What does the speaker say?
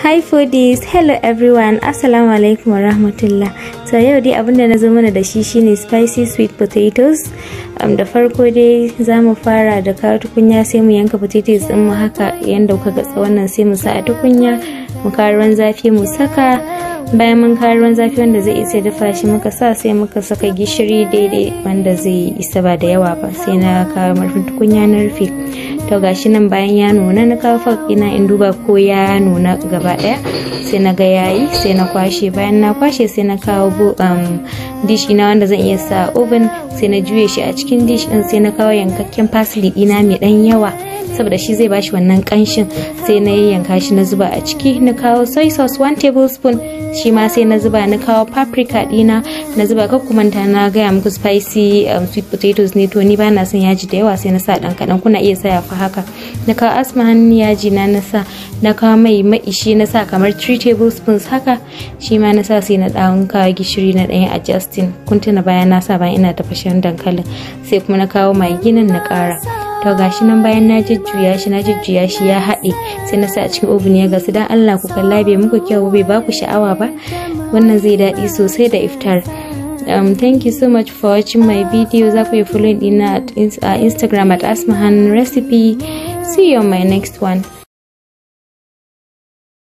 Hi foodies, hello everyone, Assalamu alaikum wa rahmatullah. So yau dai abinda na zo mana da shi shine spicy sweet potatoes. Um, da farko dai za mu fara da kawo tukunya sai mu yanka potatoes din mu haka yanda kuka ga wannan sai mu sa a tukunya mu kawo ruwan zafi mu saka bayan mun kawo ruwan zafi wanda zai isa dafa shi muka sa sai muka saka gishiri daidai wanda zai isa ba da yawa ba sai na kawo marfin tukunya na rufe to gashi nan bayan ya nuna na kawo fak ina in duba ko ya nuna gaba daya sai na ga yayi sai na kwashe bayan na kwashe sai na kawo um, dish ina wanda zan iya sa oven sai na juye shi a cikin dish din sai na kawo yankakken parsley dina mai dan yawa saboda shi zai bashi wannan kanshin sai na yanka shi na zuba a ciki na kawo soy sauce 1 tablespoon shi ma sai na zuba na kawo paprika dina na zuba ka kumanta na gaya muku spicy um, sweet potatoes ne to ni ba na son yaji da yawa sai na sa dan kadan kuna iya sa fa haka na kawo asma hannun yaji na na sa na kawo mai maishi na sa kamar 3 tablespoons haka shi ma na sa sai na dan kawo gishiri na dan adjusting kun tuna bayan na sa bayan ina tafashen dankalin sai kuma na kawo mai ginin na kara to gashi nan bayan na jujjuya shi na jujjuya shi ya haɗe sai na sa a cikin oven ya gasu dan Allah ku kalla bai muku kyau bai ba ku sha'awa ba wannan zai daɗi sosai da iftar um, thank you so much for watching my video za ku yi following ina at uh, instagram at asmahan recipe see you on my next one